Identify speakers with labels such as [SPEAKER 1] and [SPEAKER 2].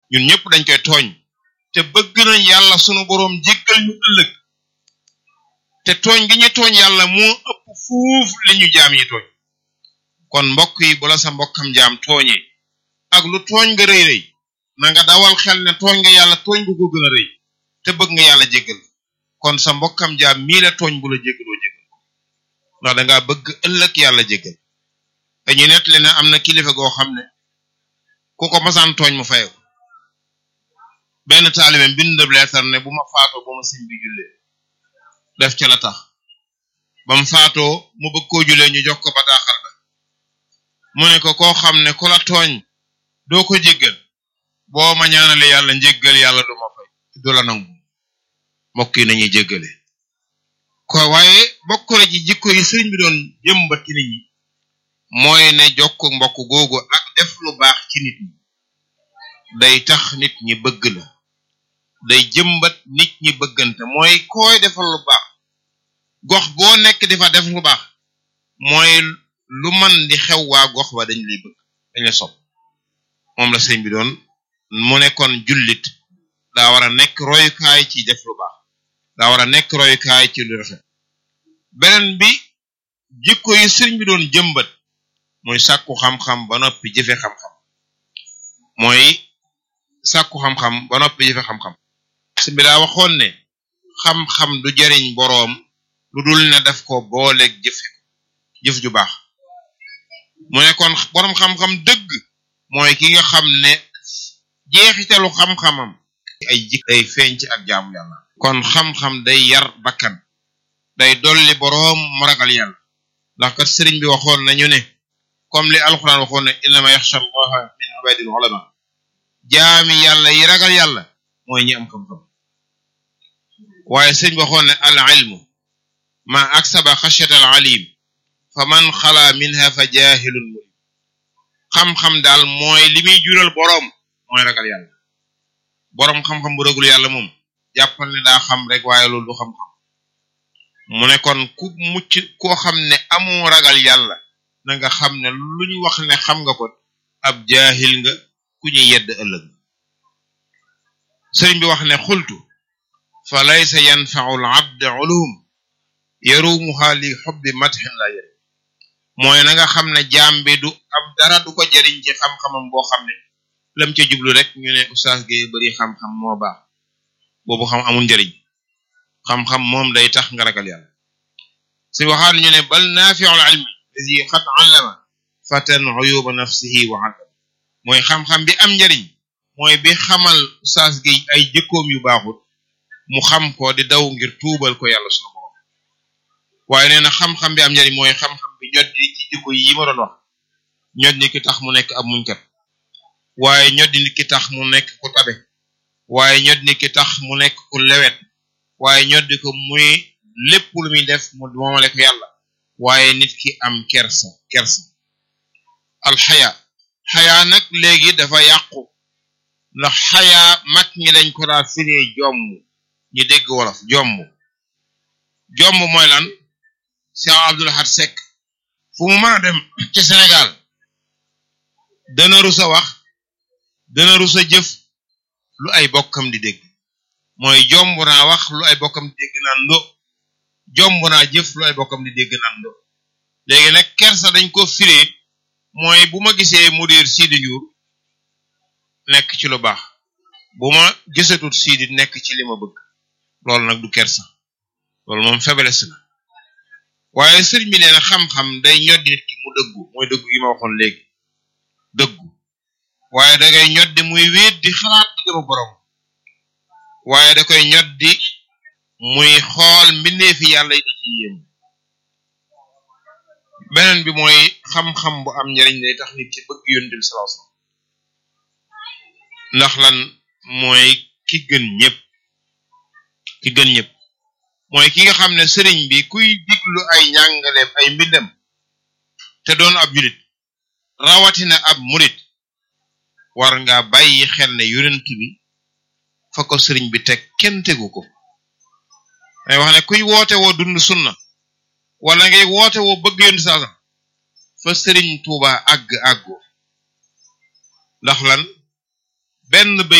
[SPEAKER 1] ñun ñëpp dañ koy tooñ te bëgg nañ yàlla sunu boroom jéggal ñu ëllëg te tooñ gi ñu tooñ yàlla moo ëpp fuuf li ñu jaam yi tooñ kon mbokk yi bu la sa mbokkam jaam tooñee ak lu tooñ nga rëy rëy na nga dawal xel ne tooñ nga yàlla tooñ gu ko gën a rëy te bëgg nga yàlla jéggal kon sa mbokkam jaam mii la tooñ bu la jéggaloo jéggal ndax dangaa bëgg ëllëg yàlla jéggal dañuy nettali ne am na kilifa goo xam ne ku ko masaan tooñ mu fayew benn taalibe bindab leetar ne bu ma faatoo ba ma sëñ bi jullee def ca la tax ba mu faatoo mu bëgg koo jullee ñu jox ko bataaxal ba mu ne ko koo xam ne ku la tooñ doo ko jéggal boo ma ñaanale yàlla njéggal yàlla du ma fay du la nangu mbokk yi nañuy jéggale ko waaye bokk na ci jikko yi sëriñ bi doon jëmbat ci nit ñi mooy ne jokk mbokk googu ak def lu baax ci nit ñi day tax nit ñi bëgg la day jëmbat nit ñi bëggante mooy koy defal lu baax gox boo nekk di fa def lu baax mooy lu man di xew waa gox ba dañ lay bëgg dañ lay sopp moom la sëriñ bi doon mu nekkoon jullit daa war a nekk royukaay ci def lu baax daa war a nekk royukaay ci lu rafet beneen bi jikko yi sëriñ bi doon jëmbat mooy sàkku xam-xam ba noppi jëfe xam-xam mooy sàkku xam-xam ba noppi jëfe xam-xam sëriñ bi daa waxoon ne xam-xam du jariñ boroom lu dul ne daf ko booleeg jëfe jëf ju baax mu ne kon boroom xam-xam dëgg mooy ki nga xam ne jeexitalu xam-xamam ay jik day feeñ ci ak jaamu yàlla kon xam-xam day yar bakkan day dolli boroom mu ragal yàlla ndax kat sëriñ bi waxoon nañu ne comme li alquran waxoon ne innama yaxsha allaha min ibadil ulama jaami yàlla yi ragal yàlla mooy ñi am xam-xam waaye sëriñ bi waxoon ne al ilmu ma aksaba xashyata al alim fa man xala minha fa jahilun murid xam-xam daal mooy li muy jural boroom mooy ragal yàlla boroom xam-xam bu ragul yàlla moom jàppal ne daa xam rek waaye loolu du xam-xam mu ne kon ku mucc koo xam ne amoo ragal yàlla na nga xam ne lu ñu wax ne xam nga ko ab jaahil nga ku ñu yedd ëllëg sëriñ bi wax ne xultu fa laysa yanfau al abd ulum yarumuha li xubbi matxin la yëri mooy na nga xam ne jaam bi du am dara du ko jariñ ci xam-xamam boo xam ne lam ca jublu rek ñu ne oustaz Gueye bari xam-xam moo baax boobu xam amul njariñ xam-xam moom day tax nga ragal yàlla si waxaat ñu ne bal naafiul ilmi lazi xat allama fatan uyuba nafsihi wa allama mooy xam-xam bi am njariñ mooy bi xamal oustaz Gueye ay jëkkoom yu baaxut mu xam ko di daw ngir tuubal ko yàlla sunu borom waaye nee na xam-xam bi am njariñ mooy xam-xam bi ñod di ci jikko yi ma doon wax ñod ni ki tax mu nekk ab muñkat waaye ñod ni ki tax mu nekk ku tabe waaye ñod ni ki tax mu nekk ku lewet waaye ñod di ko muy lépp lu muy def mu moomale ko yàlla waaye nit ki am kersa kersa alxaya xaya nag léegi dafa yàqu ndax xaya mag ñi dañ ko daa firee jomm ñi dégg wolof jomm jomm mooy lan Cheikh Abdul Ahad Seck fu mu mën a dem ci Sénégal dana rusa wax dana rusa jëf lu ay bokkam di dégg mooy jomb naa wax lu ay bokkam di dégg naan ndo jomb naa jëf lu ay bokkam di dégg naan ndo léegi nag kersa dañ ko firee mooy bu ma gisee mudir Sidi Ndiour nekk ci lu baax bu ma gisatut Sidi nekk ci li ma bëgg loolu nag du kersa loolu moom faiblesse la waaye sëriñ bi nee na xam-xam day ñoddi nit ki mu dëggu mooy dëggu gi ma waxoon léegi dëggu waaye da ngay ñoddi muy wéet di xalaat di gëma borom waaye da koy ñoddi muy xool mbindeefi yàlla yi di ci yéem beneen bi mooy xam-xam bu am njariñ day tax nit ki bëgg yonent bi sallallahu alayhi wasallam ndax lan mooy ki gën ñëpp ki gën ñëpp mooy ki nga xam ne sëriñ bi kuy diglu ay njàngaleem ay mbindam te doon ab julit rawatina ab murit war nga bàyyi xel ne yonent bi fa ko sëriñ bi teg kenn tegu ko day wax ne kuy woote woo dund sunna wala ngay woote woo bëgg yonent saasam fa sëriñ Tuuba àgg àggu ndax lan benn bay